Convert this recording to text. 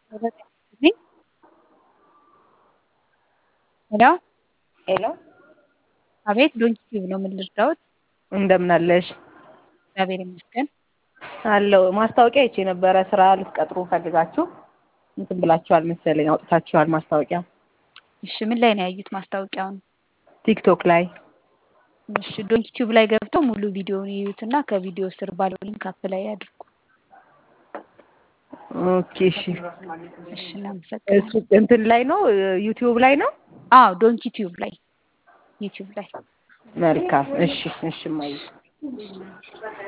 ሄሎ ሄሎ አቤት ዶንኪ ቲዩብ ነው። ምን ልርዳዎት? እንደምን አለሽ? እግዚአብሔር ይመስገን። አለው ማስታወቂያ አይቼ ነበረ ስራ ልትቀጥሩ ፈልጋችሁ እንትን ብላችኋል መሰለኝ አውጥታችኋል ማስታወቂያ እሺ ምን ላይ ነው ያዩት ማስታወቂያውን? ቲክቶክ ላይ እሺ ዶንኪ ቲዩብ ላይ ገብተው ሙሉ ቪዲዮውን ይዩትና ከቪዲዮ ስር ባለው ሊንክ አፕላይ ያድርጉ። ኦኬ እሺ እሺ እናመሰግናለን። እሱ እንትን ላይ ነው ዩቲዩብ ላይ ነው አዎ ዶንኪ ቲዩብ ላይ ዩቲዩብ ላይ መልካም እሺ እሺ ማየ